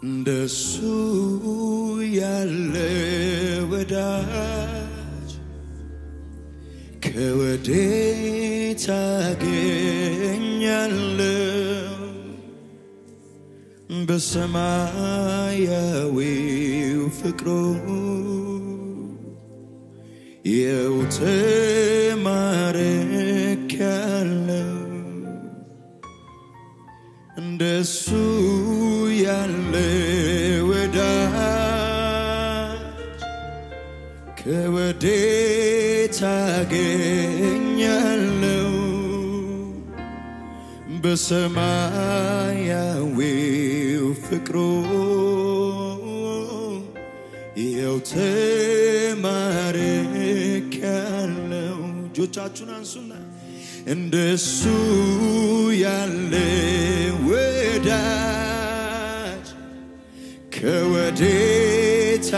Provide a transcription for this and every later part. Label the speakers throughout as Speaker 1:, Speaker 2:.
Speaker 1: እንደሱ ያለ ወዳጅ ከወዴት አገኛለሁ? በሰማያዊው ፍቅሩ የው ተማርኬያለሁ። እንደሱ ያለ ወዳጅ ከወዴት አገኛለሁ? በሰማያዊው ፍቅሩ ይኸው ተማርኬያለሁ። እጆቻችሁን አንሱና እንደሱ ያለ ወዳጅ ከወዴት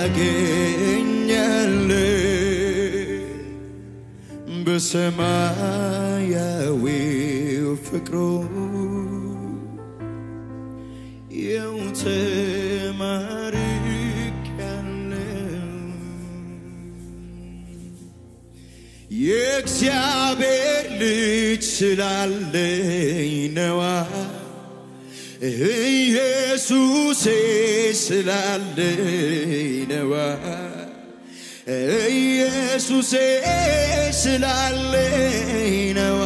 Speaker 1: አገኛለሁ? በሰማያዊው ፍቅሩ ይኸው ተማርኬያለሁ። የእግዚአብሔር ልጅ ስላለኝ ነዋ ኢየሱሴ ስላለኝ ነዋ ኢየሱሴ ስላለኝ ነዋ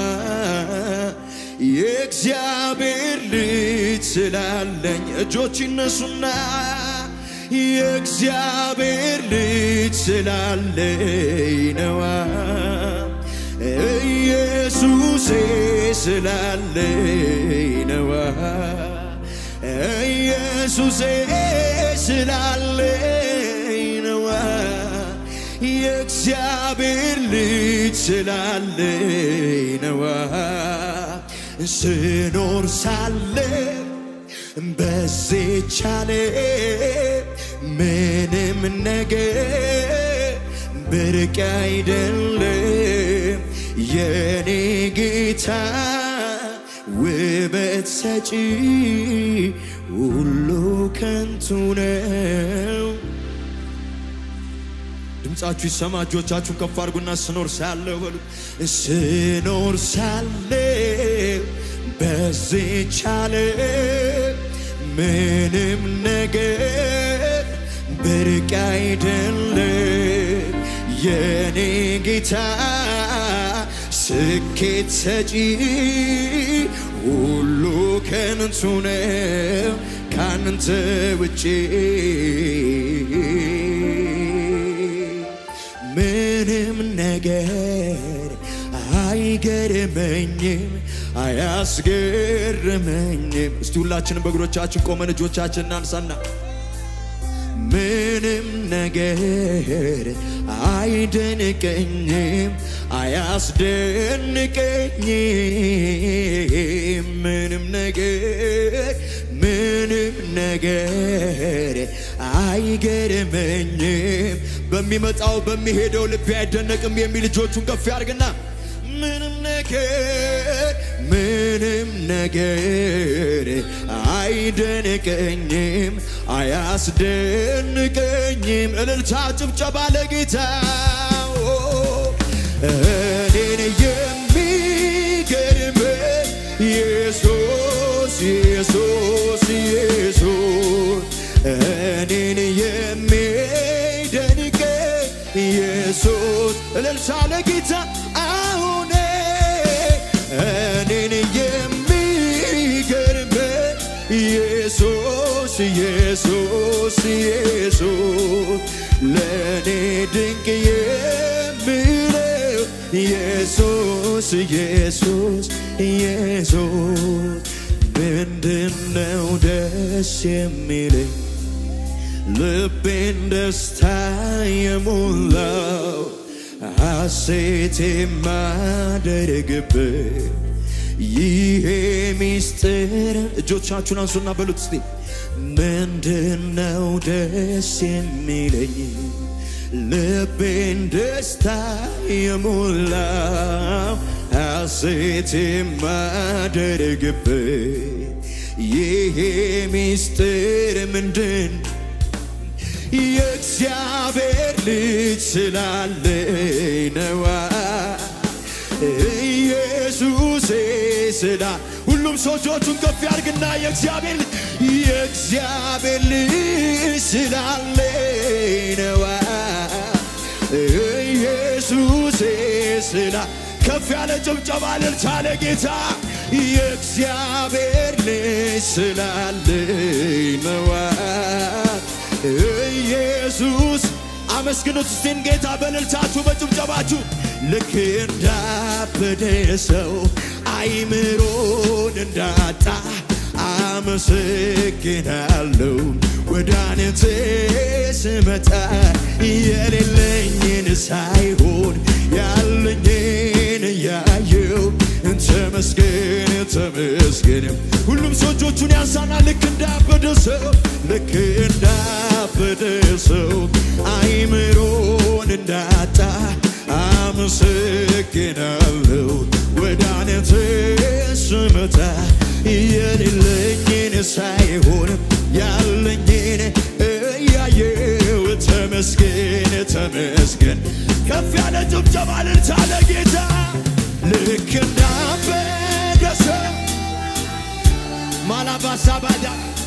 Speaker 1: የእግዚአብሔር ልጅ ስላለኝ እጆች ይነሱና የእግዚአብሔር ልጅ ስላለኝ ነዋ ኢየሱሴ ስላለኝ ነዋ ኢየሱሴ ስላለኝ ነዋ የእግዚአብሔር ልጅ ስላለኝ ነዋ ስኖር ሳለ በዚች ዓለም ምንም ነገር ብርቅ አይደለም የኔ ጌታ ውበት ሰጪ ሁሉ ከንቱ ነው። ድምፃችሁ ይሰማ። እጆቻችሁን ከፍ አድርጉና ስኖር ሳለሁ በሉ። ስኖር ሳለሁ በዚች ዓለም ምንም ነገር ብርቅ አይደለም የኔ ጌታ ስኬት ሰጪ ሁሉ ከንቱ ነው ካንተ ውጪ ምንም ነገር አይገርመኝም አያስገርመኝም። እስቲ ሁላችንም በእግሮቻችን ቆመን እጆቻችን እናንሳና ምንም ነገር አይደንቀኝም አያስደንቀኝም ምንም ነገር ምንም ነገር አይገርመኝም በሚመጣው በሚሄደው ልቤ አይደነቅም የሚል እጆቹን ከፍ ያርግና ምንም ነገር ምንም ነገር አይደንቀኝም አያስደንቀኝም። እልልታ ጭብጨባ ለጌታ እኔን የሚገርመኝ ኢየሱስ ኢየሱስ ኢየሱስ እኔን የሚደንቀኝ ኢየሱስ እልልታ ለጌታ አሁን እኔን የሚገርመኝ ኢየሱስ ኢየሱስ ኢየሱስ ለእኔ ድንቅ የሚለው ኢየሱስ ኢየሱስ ኢየሱስ ምንድነው ደስ የሚለኝ ልቤን ደስታ የሞላው ሐሴት የማደርግበት ይሄ ሚስጥር እጆቻችሁን አንሱና በሉት እስቲ ምንድነው ደስ የሚለኝ ልቤን ደስታ የሞላው ሐሴት የማደርግበት ይሄ ሚስጥር ምንድን የእግዚአብሔር ልጅ ስላለኝ ነዋ ኢየሱሴ ስላ ሁሉም ሰው እጆቹን ከፍ ያርግና የእግዚአብሔር ልጅ የእግዚአብሔር ልጅ ስላለኝ ነዋ ኢየሱሴ ስላ ከፍ ያለ ጭብጨባ እልልታ ለጌታ የእግዚአብሔር ልጅ ስላለኝ ነዋ ኢየሱስ አመስግኑት እስቲን ጌታ በእልልታችሁ በጭብጨባችሁ ልክ እንዳበደ ሰው አይምሮን እንዳጣ አመሰግናለሁ ወደ አንተ ስመጣ የሌለኝን ሳይሆን ያለኝን እያየው ተመስገን ተመስገን ሁሉም ሰው እጆቹን ያንሳና ልክ እንዳበደ ሰው ልክ እንዳበደ ሰው አይምሮን እንዳጣ አመሰግናለሁ ወደ አንተ ስመጣ የሌለኝን ሳይሆን ያለኝን እያየው ተመስገን ተመስገን ከፍ ያለ ጭብጨባ እልልታ ለጌታ ልክ እንዳበደ ሰው ማላባሳባዳ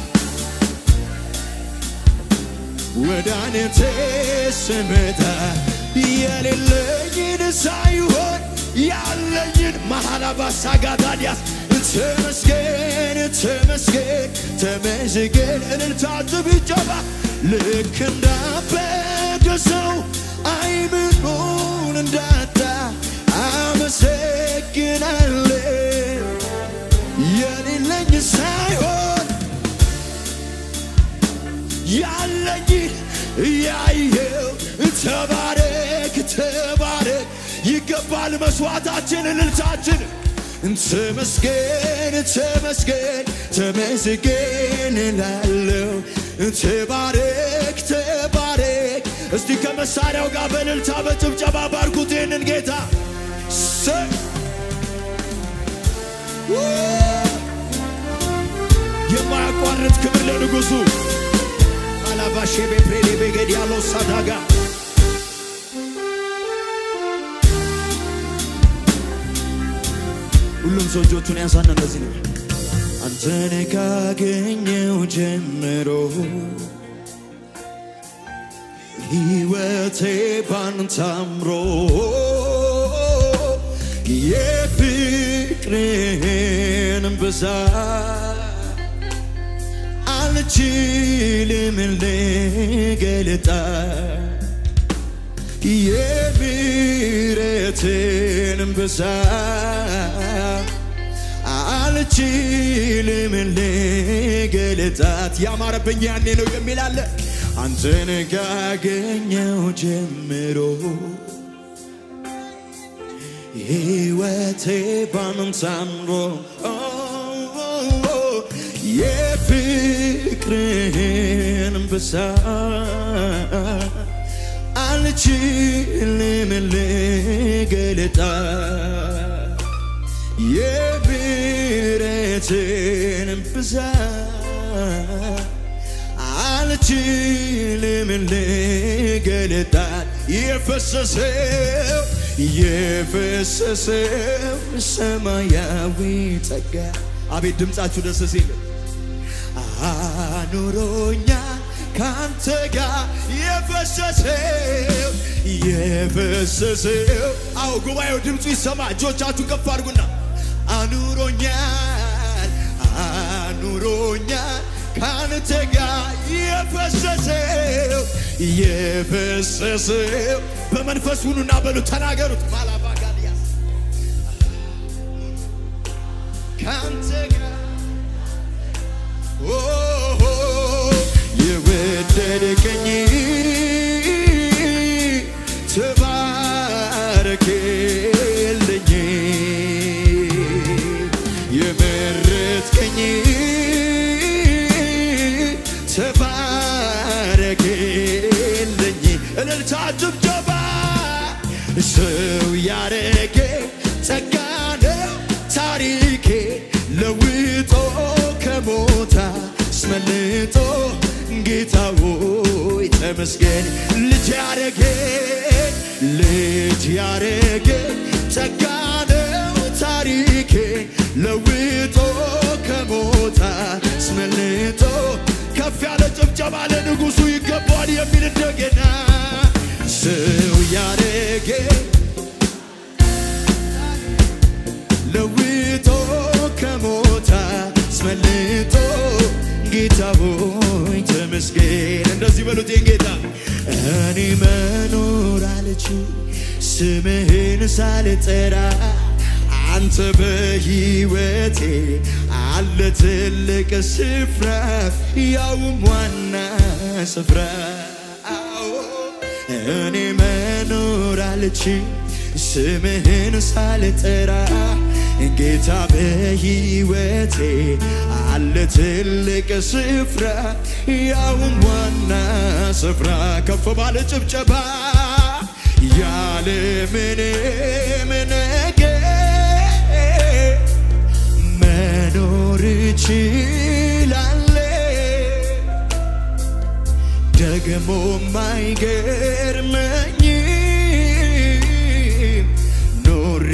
Speaker 1: ወደ አንተ ስመጣ የሌለኝን ሳይሆን ያለኝን መሃላባሳ ጋዳዲያስ ተመስገን ተመስገን ተመስገን እልልታ ጭብጨባ ልክ እንዳበደ ሰው አይምሮን እንዳጣ አመሰግናለሁ የሌለኝ ሳይሆን ያለኝን ያየው ተባረክ ተባረክ ይገባል መስዋዕታችን እልልታችን ተመስገን ተመስገን ተመስገን ላለው ተባረክ ተባረክ እስቲ ከመሳሪያው ጋር በእልልታ በጭብጨባ ባርኩት ይህንን ጌታ ሰ- የማያቋርጥ ክብር ለንጉሡ አላባሼ ቤፕሬሌ ቤገድ ያለው ሳዳጋ ሁሉም ሰው እጆቹን ያንሳና እንደዚህ ነው። አንተን ካገኘው ጀምሮ ሕይወቴ ባንተ አምሮ የፍቅርህን ብዛት አልችልም ልገልጣ የምሕረትን ብዛት አልችልም ልገልጣት ያማረብኝ ያኔ ነው የሚል አለ አንተን ካገኘው ጀምሮ ሕይወቴ ባንተ አምሮ የፍቅርህን ብዛት አልችልም ልገልጣት የምሕረትን ብዛት አልችልም ልገልጣት የፈሰሰው የፈሰሰው ሰማያዊ ጸጋ አቤት ድምፃችሁ ደስ ሲል አኑሮኛ ካንተ ጋር የፈሰሰው የፈሰሰው አዎ ጉባኤው ድምፁ ይሰማ እጆቻችሁን ከፍ አድርጉና አኑሮኛል አኑሮኛል ካንተ ጋር የፈሰሰው የፈሰሰው በመንፈስ ሁኑና በሉ ተናገሩት ማላባጋልያስ ካንተ ጋር ኦ የወደድከኝ ተባረክልኝ የመረጥከኝ ተባረክልኝ እልልታ ጭብጨባ ሰው ያረገ ጸጋ ነው ታሪኬ ለውጦ ከሞት ተመስገን ልጅ ያረገኝ ልጅ ያረገኝ ጸጋ ነው ታሪኬ ለውጦ ከሞት አስመልጦ ከፍ ያለ ጭብጨባ ለንጉሡ ይገባዋል የሚል እንደገና ሰው ያረገኝ ለውጦ ከሞት አስመልጦ ጌታ ሆይ ተመስገን። እንደዚህ በሉት የኔ ጌታ እኔ መኖር አልችል ስምህን ሳልጠራ አንተ በሕይወቴ አለ ትልቅ ስፍራ ያውም ዋና ስፍራ አዎ እኔ መኖር አልችል ስምህን ሳልጠራ ጌታ በሕይወቴ አለ ትልቅ ስፍራ ያውም ዋና ስፍራ ከፍ ባለ ጭብጨባ ያለ ምንም ነገር መኖር እችላለሁ ደግሞ አይገርመኝም ኖሬ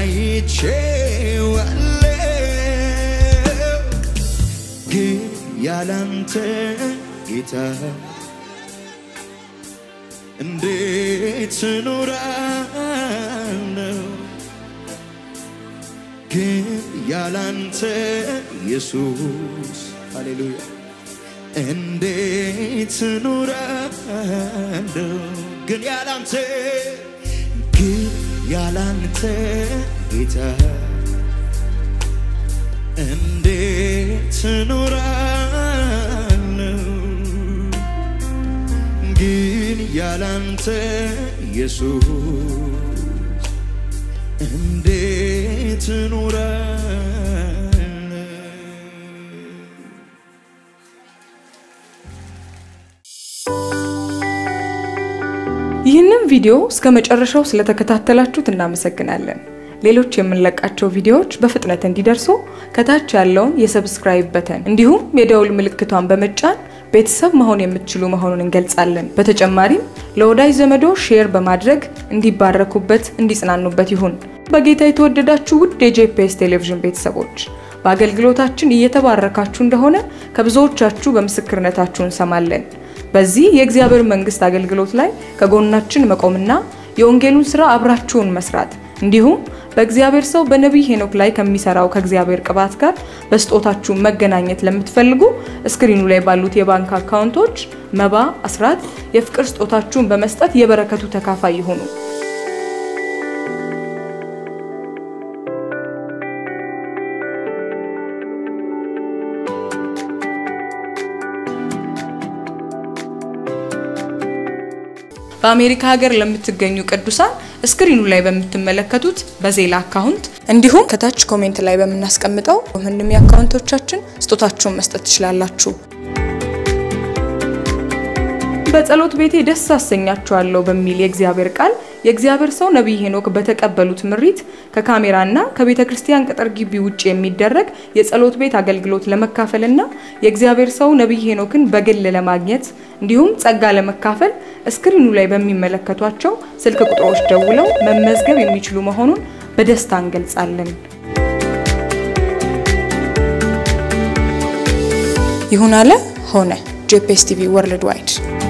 Speaker 1: አይቼዋለሁ ግን ያላንተ ጌታ እንዴት እኖራለሁ ግን ያላንተ ኢየሱስ ሃሌሉያ እንዴት እኖራለሁ ግን ያላንተ ግን ያላንተ ጌታ እንዴት እኖራለሁ ግን ያላንተ ኢየሱስ እንዴት እኖራለሁ
Speaker 2: ይህንን ቪዲዮ እስከ መጨረሻው ስለተከታተላችሁት እናመሰግናለን። ሌሎች የምንለቃቸው ቪዲዮዎች በፍጥነት እንዲደርሱ ከታች ያለውን የሰብስክራይብ በተን እንዲሁም የደውል ምልክቷን በመጫን ቤተሰብ መሆን የምትችሉ መሆኑን እንገልጻለን። በተጨማሪም ለወዳጅ ዘመዶ ሼር በማድረግ እንዲባረኩበት፣ እንዲጽናኑበት ይሁን። በጌታ የተወደዳችሁ ውድ የጄፒኤስ ቴሌቪዥን ቤተሰቦች በአገልግሎታችን እየተባረካችሁ እንደሆነ ከብዙዎቻችሁ በምስክርነታችሁ እንሰማለን። በዚህ የእግዚአብሔር መንግስት አገልግሎት ላይ ከጎናችን መቆምና የወንጌሉን ስራ አብራችሁን መስራት እንዲሁም በእግዚአብሔር ሰው በነቢይ ሄኖክ ላይ ከሚሰራው ከእግዚአብሔር ቅባት ጋር በስጦታችሁ መገናኘት ለምትፈልጉ እስክሪኑ ላይ ባሉት የባንክ አካውንቶች መባ፣ አስራት፣ የፍቅር ስጦታችሁን በመስጠት የበረከቱ ተካፋይ ይሁኑ። በአሜሪካ ሀገር ለምትገኙ ቅዱሳን ስክሪኑ ላይ በምትመለከቱት በዜላ አካውንት እንዲሁም ከታች ኮሜንት ላይ በምናስቀምጠው ምንም የአካውንቶቻችን ስጦታችሁን መስጠት ትችላላችሁ። በጸሎት ቤቴ ደስ አሰኛችኋለሁ በሚል የእግዚአብሔር ቃል የእግዚአብሔር ሰው ነቢይ ሄኖክ በተቀበሉት ምሪት ከካሜራና ከቤተ ክርስቲያን ቅጥር ግቢ ውጭ የሚደረግ የጸሎት ቤት አገልግሎት ለመካፈልና የእግዚአብሔር ሰው ነቢይ ሄኖክን በግል ለማግኘት እንዲሁም ጸጋ ለመካፈል እስክሪኑ ላይ በሚመለከቷቸው ስልክ ቁጥሮች ደውለው መመዝገብ የሚችሉ መሆኑን በደስታ እንገልጻለን። ይሁን አለ ሆነ። ጄፒኤስ ቲቪ ወርልድ ዋይድ